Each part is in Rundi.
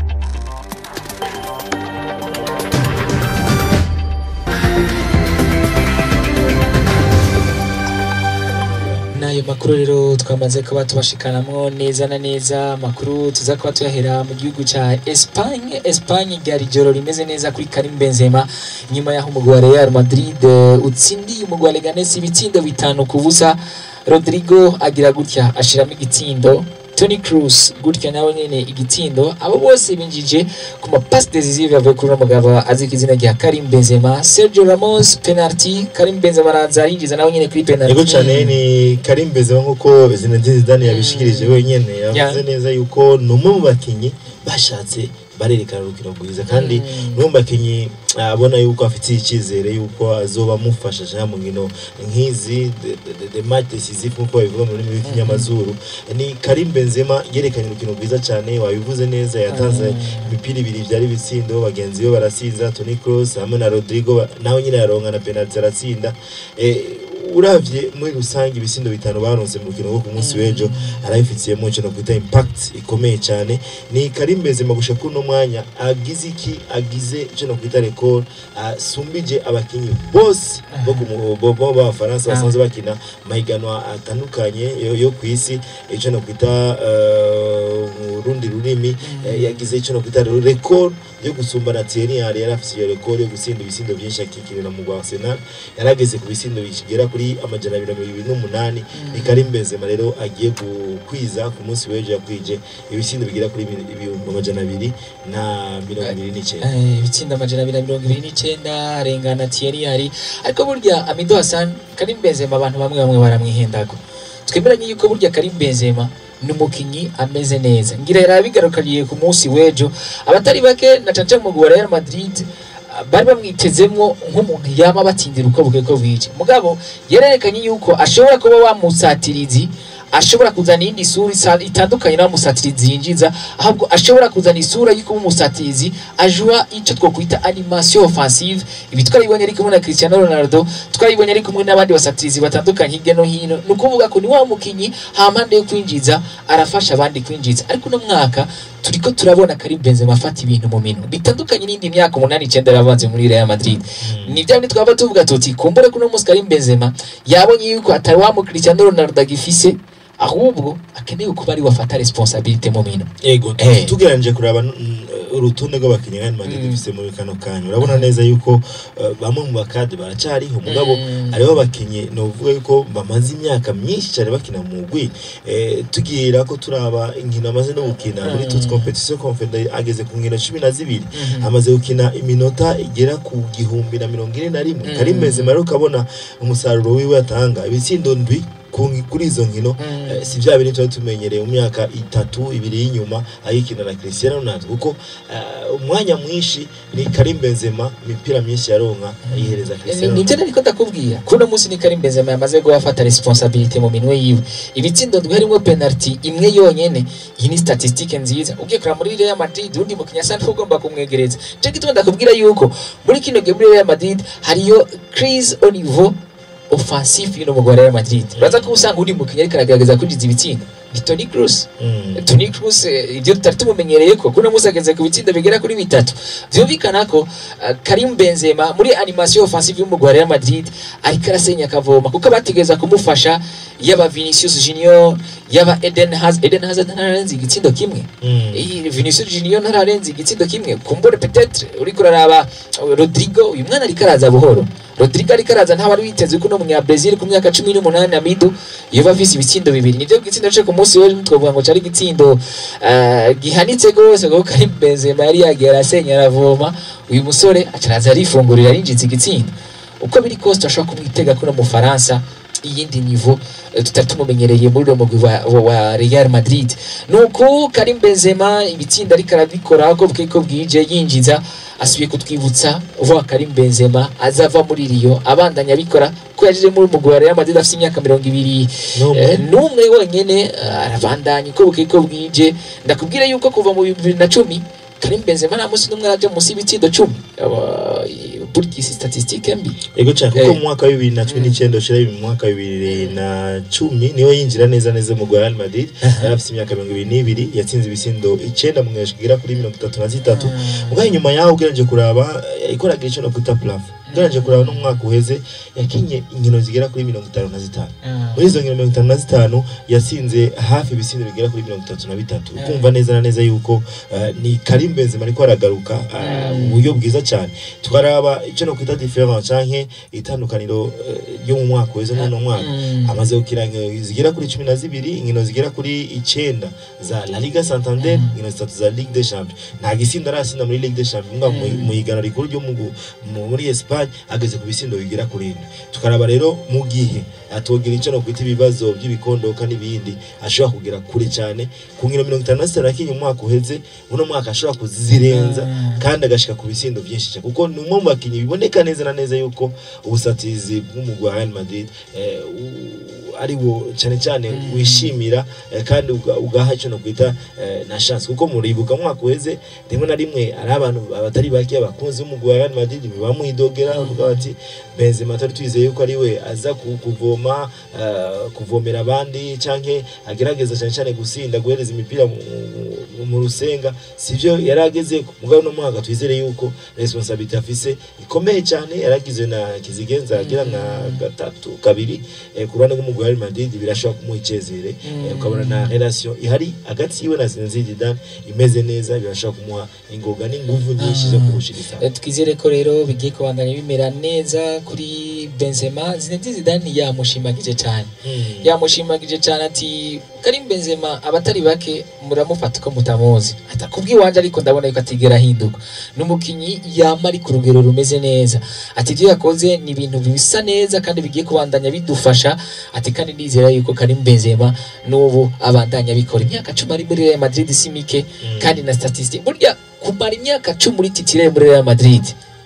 n'ayo makuru rero twamaze kuba tubashikanamo neza na neza amakuru tuza kuba tuyahera mu gihugu cya Espagne Espagne ryari ijoro rimeze neza kuri Karim Benzema nyuma y'aho umugwi wa Real Madrid eh, utsindiye umugwi wa Leganes ibitsindo bitanu ku busa Rodrigo agira gutya ashiramo igitsindo Toni Kroos gutya nawe nyene igitsindo abo bose binjije ku mapasi decisive yavuye kuri uno mugabo azi ku izina rya Karim Benzema Sergio Ramos penalty Karim Benzema araza yinjiza nawe nyene kuri penalty yego cyane ni Karim Benzema nk'uko Zinedine Zidane yabishikirije wenyene yavuze neza yuko ni umwe mu bakinyi bashatse barerekana urukino rwiza kandi Mm. ni umwe mu bakinyi abona yuko afitiye icyizere yuko azoba amufasha cyangwa mu nkino nk'izi de- de- de- de match decisive nk'uko babivuga mu rurimi rw'ikinyamazuru ni Karim Benzema yerekanye urukino rwiza cyane wabivuze neza yatanze Mm. imipira ibiri byari ibitsindo bagenzi be barasiza Toni Kroos hamwe na Rodrigo ba- nawe nyine yaronka na penalty aratsinda eh, uravye muri rusange ibisindo bitanu baronse mu rukino rwo ku munsi w'ejo arabifitiyemo ikintu kwita impact ikomeye cyane ni Karim Benzema gushika kuri uno mwanya agize iki agize ikintu kwita record asumbije abakinyi bose bo ku mu- bo bo b'abafaransa basanzwe bakina mahiganwa atandukanye yo, yo ku isi ikintu kwita eh, mu rundi rurimi eh, yagize ikintu kwita record yo gusumbana Thierry Henry yari afite iyo record yo gutsinda ibisindo byinshi akikinira mu rwa Arsenal yarageze ku bisindo bigera kuri amajana abiri na mirongo ibiri n'umunani ni Karim Benzema rero agiye gukwiza ku munsi w'ejo yakwije ibisindo bigera kuri ibi- ibihumbi amajana abiri na mirongo ibiri n'icyenda Eh, ibitsinda amajana abiri na mirongo ibiri n'icyenda arengana Thierry Henry ariko burya Amido Hassan Karim Benzema abantu bamwe bamwe baramwihendako twemeranye yuko burya Karim Benzema ni umukinyi ameze neza ngira yari abigarukariye ku munsi w'ejo abatari bake na caca mu wa Real Madrid ah, bari bamwitezemwo nk'umuntu yama batsindira uko buke ko bwije mugabo yarerekanye yuko ashobora kuba wamusatirizi ashobora kuzana iyindi sura isa- itandukanye n'abamusatirizi yinjiza ahubwo ashobora kuzana isura y'uko umusatirizi ajua icyo twakwita animation offensive ibi twaribonye ari kumwe na Cristiano Ronaldo twaribonye ari kumwe n'abandi basatirizi batandukanye hirya no hino ni ukuvuga ko ni wa mukinyi hampande yo kwinjiza arafasha abandi kwinjiza ariko uno mwaka turiko turabona Karim Benzema afata ibintu mu minwe bitandukanye n'indi myaka umunani icyenda yarabanze muri Real Madrid ni bya bindi twaba tuvuga tuti kumbure kuno munsi Karim Benzema yabonye yuko atari wa mu Cristiano Ronaldo agifise ahubwo akeneye kuba ari wafata responsabilité mu minwe ego Eh. tugereranyije kuraba mm, urutonde rw'abakinnyi Real Madrid Mm. dufise muri kano kanya urabona neza yuko eh, bamwe mu bakade baracariho mugabo Mm. hariho abakinnyi novuga yuko bamaze imyaka myinshi cyane bakina mu mugwi eh, tugira ko turaba inkino amaze no gukina muri Mm. toute competition confederale ageze ku nkino cumi na zibiri Mhm. amaze gukina iminota igera ku gihumbi na mirongo ine na rimwe Mm. Karim Benzema rero ukabona umusaruro wiwe atanga ibitsindo ndwi ku- kuri izo nkino Mm. Eh, si bya bintu tuba tumenyereye mu myaka itatu ibiri y'inyuma ayikina na Cristiano Ronaldo kuko eh, umwanya mwinshi ni Karim Benzema imipira myinshi yaronka ayihereza Cristiano nibyo Ronaldo nariko ndakubwira kuno munsi ni Karim Benzema yamaze gufata responsabilité mu minwe yiwe ibitsindo ndwi harimo penalty imwe yonyene iyi ni statistique nziza ugiye kureba muri Real Madrid undi mukinya sana ugomba kumwegereza cyo gituma ndakubwira yuko muri kino game muri Real Madrid hariyo crise au niveau offensif y'uno mugwi wa Real Madrid uraza ko usanga undi mukinya ariko aragerageza kwinjiza ibitsindo ni Toni Kroos Mm. Toni Kroos eh, ibyo tutari tumumenyereye ko kuno munsi ageze ku bitsindo bigera kuri bitatu byumvikana ko uh, Karim Benzema muri animation offensive y'umugwi wa Real Madrid ariko arasenya akavoma kuko bategeza kumufasha yaba Vinicius Junior yaba Eden Hazard Eden Hazard ntararenze igitsindo kimwe Mm. iyi Vinicius Junior ntararenze igitsindo kimwe kumbure peut-être uriko uraraba uh, Rodrigo uyu mwana ariko araza buhoro Rodrigo ariko araza ntabwo ari witeze ko no munya Brazil ku myaka 18 Amidu yoba afise ibitsindo bibiri nivyo gitsindo cyo ku munsi w'ejo twavuga ngo cari igitsindo eh, gihanitse gose kuko Karim Benzema yari yagiye arasenya aravoma uyu musore acaraza arifungurira arinjiza igitsindo uko biri kose turashobora kumwitega kuno mu Faransa iyindi nivo eh, tutari tumumenyereye muri uwo mugwi wa, wa, wa Real Madrid nuko Karim Benzema ibitsinda ariko arabikora ko bwiko bwije yinjiza asubiye kutwibutsa vuba Karim Benzema azava muri Rio abandanya abikora ko yaje muri umugwi wa Real Madrid afite imyaka mirongo ibiri N'umwe. eh, n'umwe wenyene eh, arabandanya uko bwiko bwije ndakubwira yuko kuva mu bibiri na cumi Karim Benzema nta munsi n'umwe araje munsi y'ibitsindo cumi Aba- burya isi statistique mbi ego cyane kuko Eh. mu mwaka wa bibiri na cumi n'icyenda ushira mu mwaka wa bibiri na cumi niwe yinjira neza neza mu Real Madrid yari afite imyaka mirongo ibiri n'ibiri yatsinze ibisindo icenda mu mwaka igera kuri mirongo itatu na zitatu ubwo inyuma yaho ugereranije kuraba eh, ikoraga ico no kwita plafo ugereranije kuraba n'umwaka uheze yakinye inkino zigera kuri mirongo itanu na zitanu muri izo nkino mirongo itanu na zitanu yatsinze hafi ibisindo bigera kuri mirongo itatu na bitatu Yeah. ukumva neza na neza yuko eh, ni Karim Benzema ariko aragaruka eh, Mm. mu buryo bwiza cyane tukaraba icyo no kwita difference canke itandukaniro eh, ryo mu mwaka uheze n'uno mwaka Mm. amaze gukina inkino zigera kuri cumi na zibiri inkino zigera kuri icenda za La Liga Santander Mm. inkino zitatu za Ligue des Champions nta gisinda arasinda muri Ligue des Champions nga mu- Mm. mu higanwa rikuru ryo mu gu- mu- muri Espagne ageze ku bisindo bigera kuri ine tukaraba rero mu gihe atogira icyo no kwita ibibazo by'ibikondoka n'ibindi ashobora kugera kure cyane ku nkino mirongo itanu na zitanu yakinye umwaka uheze uno mwaka ashobora kuzirenza Mm. kandi agashika ku bisindo byinshi cyane kuko ni umwe mu bakinnyi biboneka neza na neza yuko ubusatizi bw'umugwi wa Real Madrid eh, u- ari wo cyane cyane Mm. wishimira eh, kandi uga- ugaha icyo no kwita eh, na chance kuko muribuka mu mwaka uheze rimwe na rimwe ari abantu abatari bake abakunzi b'umugwi wa Real Madrid bamwidogera bavuga bati Benzema atari twizeye yuko ari we aza ku- kuvoma eh, kuvomera abandi canke agerageza cyane cyane gusinda guhereza imipira mu- mu- mu rusenga sivyo yari ageze mugabo no mwaka twizere yuko responsabilité afise ikomeye cyane yaragizwe na Kizigenza agira nka gatatu kabiri eh, ku ruhande rw'umugwi wa Real Madrid birashobora kumuha icezere Mm. eh, ukabona na relation ihari hagati yiwe na Zinedine Zidane imeze neza birashobora kumuha ingoga n'inguvu nyinshi zo Ah. kurushiriza Eh, twizere ko rero bigiye kubandanya bimera neza kuri Benzema Zinedine Zidane yamushimagije cyane yamushimagije cyane ati Karim Benzema abatari bake muramufata ko mutamuzi atakubwiwanje ariko ndabona yuko atigera ahinduka n'umukinyi yama ari ku rugero rumeze neza ati ibyo yakoze ni ibintu bisa neza kandi bigiye kubandanya bidufasha ati kandi nizera yuko Karim Benzema n'ubu abandanya bikora imyaka cumi ari muri Real Madrid si mike kandi na statistique burya kumara imyaka cumi uri titire muri Real Madrid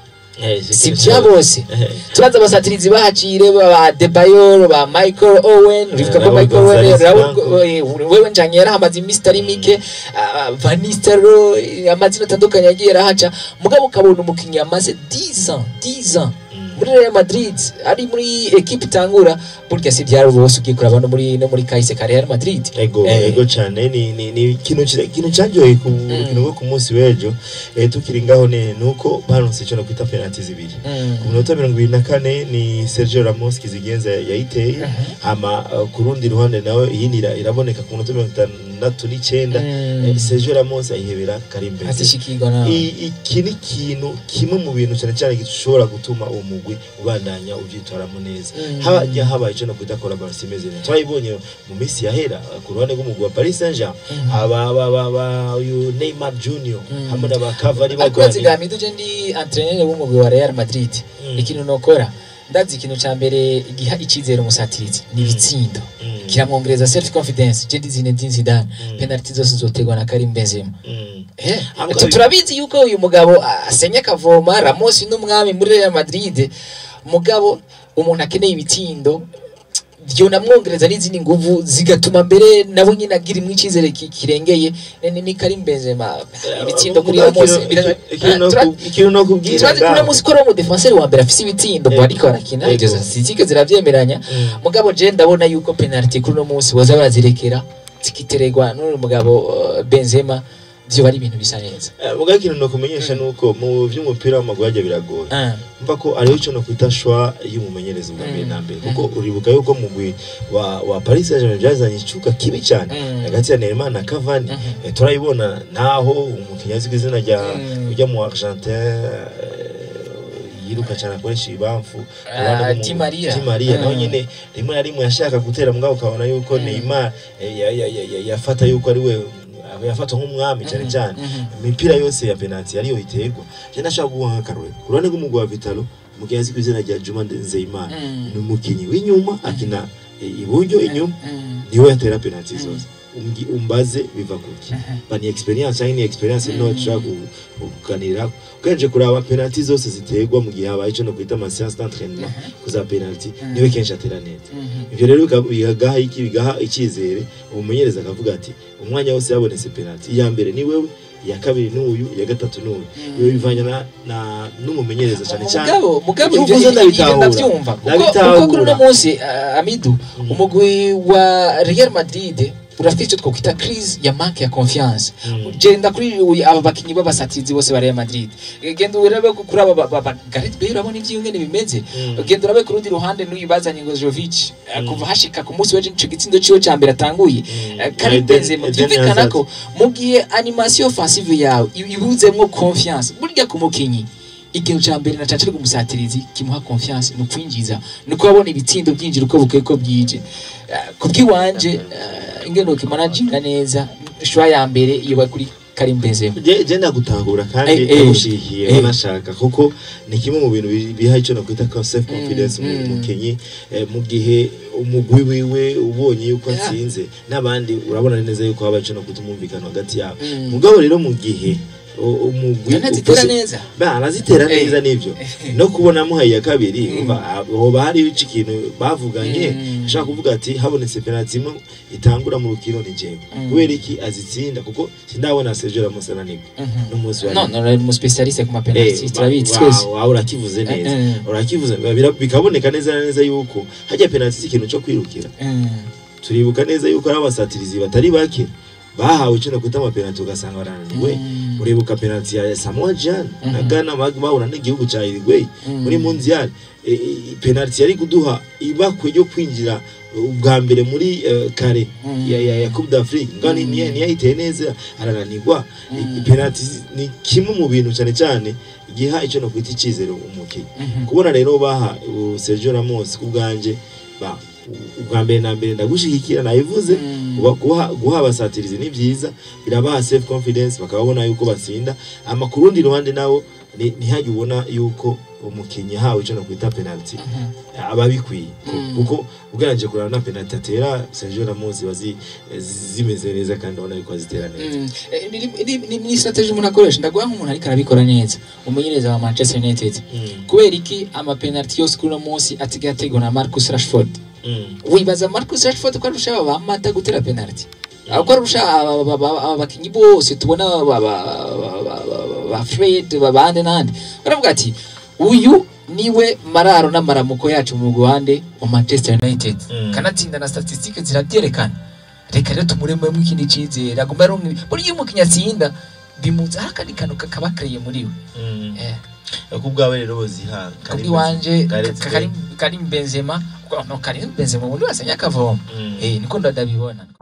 si bya bose turaza abasatirizi bahacire ba Debayor ba Michael Owen uribuka ko Raul Michael Owen Gonzalez Raul Blanco. eh, wewe njanye yarahamaze iminsi itari mike ah, Van Nistelrooy amazina atandukanye yagiye arahaca mugabo ukabona umukinnyi amaze 10 ans 10 ans muri Real Madrid ari muri equipe itangura burya si byari bose ugiye kuraba no muri no muri kahise ka Real Madrid ego Eh. ego cyane ni ni ni ikintu kira- ikintu cyanjoye ku rukino rwo ku munsi w'ejo eh, tukiri ngaho ni nuko baronse icyo no kwita penalty zibiri Mm. ku minota mirongo ibiri na kane ni Sergio Ramos Kizigenza yayiteye hama uh, ku rundi ruhande nawe iyindi ira- iraboneka ku minota mirongo itandatu n'icyenda Mm. eh, Sergio Ramos ayihebera Karim Benzema atishikirwa na I- iki ni ikintu kimwe mu bintu cyane cyane gishobora gutuma uwo mugwi ubandanya ubyitwaramo neza Mm. hajya habaye icyo no kwita collaboration imeze neza twayibonye mu minsi yahera uh, ku ruhande rw'umugwi wa Paris Saint-Germain Mm. aba aba aba uyu Neymar Junior Mm. hamwe n'aba Cavani ariko bagwanye nzigamiye tuje ndi entraîneur w'umugwi wa Real Madrid Mm. ikintu nokora ndazi ikintu ca mbere giha icizere umusatirizi ni ibitsindo Mm. kiramwongereza self confidence je ndi Zinedine Zidane Mm. penalty zose zotegwa na Karim Benzema Mm. Eh, Abo tu- kabiri- turabizi yuko uyu mugabo asenya akavoma Ramos n'umwami muri Real Madrid mugabo umuntu akeneye ibitsindo byo namwongereza n'izindi nguvu zigatuma mbere nabo nyine agira imwe icyizere ki- kirengeye ni ni Karim Benzema ibitsindo kuri Mugabo Ramos ikintu- bira- ikintu no tura- ku- ikintu no kubwira turazi ko ngaho. uno munsi ko ari umudefenseri wa mbere afise ibitsindo Ego. ariko arakina Ego. ibyo statistique ziravyemeranya Mm. mugabo je ndabona yuko penalty kuri uno munsi boza barazirekera zikiteregwa n'uyu mugabo uh, Benzema vyo bari ibintu bisa neza Eh, mugabo ikintu no kumenyesha nuko mu vy'umupira w'amaguru hajya biragoye Ah. mva ko ariho icyo no kwita shwa y'umumenyereza ubwa mbere Mm. na mbere kuko uribuka yuko mugwi wa wa Paris Saint-Germain byazanye icuka kibi cyane Mm. hagati ya Neymar na Cavani Mhm. Eh, turayibona naho umukinnyi azwi ku izina rya Mm. ujya mu Argentin eh, yiruka cyane akoresha ibamfu Ah, Abandi bo mu- Di Maria. Di Maria nawe Mm. nyine rimwe na rimwe yashaka gutera mugabo ukabona yuko Mm. Neymar eh, ya- ya- ya- ya- yafata yuko ari we yafatwa nk'umwami cyane Mhm. cyane Mhm. imipira yose ya penalty ariyo iterwa je ndashaka guha nk'akarore ku ruhande rw'umugwi wa Vitalo umukinnyi azwi ku izina rya Juma Nzeyimana Mm. ni umukinnyi w'inyuma akina eh, iburyo inyuma Mm. niwe yatera penalty Mm. zose Umgi- umbaze biva kuki Mhm. ba ni experience cyangwa ni experience Mm. no dushaka ku- kuganira ukenje kuraba penalty zose ziterwa mu gihe habaye icyo no kwita ama séance d'entraînement kuza penalty Mm. niwe kenshi atera neza Mhm. ivyo rero bika- bigaha iki bigaha icyizere umumenyereza akavuga ati umwanya wose yabonetse penalty iya mbere ni wewe iya kabiri n'uyu iya gatatu n'uyu iyo bivanye na, na n'umumenyereza cyane cyane mugabo mugabo Ivyo ivyo uvuze ivyo ndabitahura. ndavyumva kuko Ndabitahura. kuko kuri uno munsi uh, Amidu Mm. umugwi wa Real Madrid urafite icyo twakwita crise ya manque ya confiance Mm. genda kuri uyu aba bakinyi b'abasatizi bose ba Real Madrid genda urabe ko kuri aba ba- ba- ba- Gareth Bale urabona ivyo ngene bimeze Mm. genda urabe ku rundi ruhande n'uyu bazanye ngo Jovic eh, Mm. kuva hashika ku munsi w'ejo ico gitsindo ciwe ca mbere atanguye Mm. Eh, Karim Eden- Benzema Eden byumvikana Hazard. ko mu gihe animation offensive yawe i- ibuzemwo confiance burya ku mukinyi ikintu ca mbere na caca ari umusatirizi kimuha confiance ni ukwinjiza ni uko abona ibitsindo byinjira uko bukeye ko bwije Eh, ku bw'iwanje eh, ingene ukimanaginga neza shwa ya mbere iyo bari kuri Karim Benzema je je ndagutahura kandi Eh, eh, ndagushigikiye eh. banashaka kuko ni kimwe mu bintu bi- biha icyo nakwita ka self confidence Mm, mu mm. mukinyi eh, mu gihe umugwi wiwe ubonye yuko Yeah. atsinze n'abandi urabona neza yuko haba icyo nakwita umwumvikano hagati yabo Mm. mugabo rero mu gihe u- umugwi yanazitera ufise- neza ba arazitera Eh. neza nivyo no kubona amuhaye iya kabiri umva hoba hariho ico ikintu bavuganye Mm. ashaka kuvuga ati habonetse penalty imwe itangura mu rukino ni jewe Mm. kubera iki azitsinda kuko sindabona Sergio Ramos ananirwa Mhm. n'umunsi wa no no ari mu specialiste ku ma Eh, penalty turabizi wa- twese wa- urakivuze neza Eh, urakivuze bira- bikaboneka neza na neza yuko hajya penalty si ikintu cyo kwirukira Mm. turibuka neza yuko ari abasatirizi batari bake bahawe icyo nakwita amapenalty ugasanga barananiwe Mm. uribuka penalty ya Samoa Gyan na Mhm. Ghana bag- bahura n'igihugu ca Uruguay Mm. muri mondial E, e, penalty yari kuduha ibakwe ryo kwinjira ubwa mbere muri eh, kare Mm. ya, ya, ya Coupe d'Afrique ngani Mm. niya niyayiteye neza arananirwa Mm. I- penalty ni kimwe mu bintu cyane cyane giha icyo nakwita icyizere umukinnyi Mhm. kubona rero baha uh, Sergio Ramos ku bwanje ba u- ubwa mbere na mbere ndagushigikira nabivuze Mm. Kuba- guha guha abasatirizi ni byiza birabaha self confidence bakababona yuko batsinda ama ku rundi ruhande nawo ni- ntihajye ubona yuko umukinnyi yahawe icyo nakwita penalty Mhm. aba bikwiye Mm. kuko ugereranyije kureba na penalty atera Sergio Ramos ziba zi- zimeze neza kandi ubona yuko azitera neza Mm. Eh, ni- ni- ni- ni strategy umuntu akoresha ndaguha nk'umuntu ariko arabikora neza umumenyereza wa Manchester United Mm. kubera iki amapenaliti yose kuri uno munsi asigaye ategwa na Marcus Rashford Mm. wibaza Marcus Rashford ko arusha aba bamata gutera penaliti ko arusha aba- aba- aba- aba bakinyi bose tubona ba- ba- ba- ba- ba- ba Fred babande nande baravuga ati uyu niwe mararo n'amaramuko yacu mu Rwanda wa Manchester United Mm. kanatsinda na statistique ziravyerekana reka rero tumurememo ikindi cizere agomba ari umwe buri iyo umukinnyi atsinda bimuza hari akandi kantu kakaba kareye muri we Mm. Eh, ku bwawe rero boziha kuri wanje Gareth Karim Karim Benzema no Karim Benzema ubundi wasenya akavoma Mm. eh niko ndabibona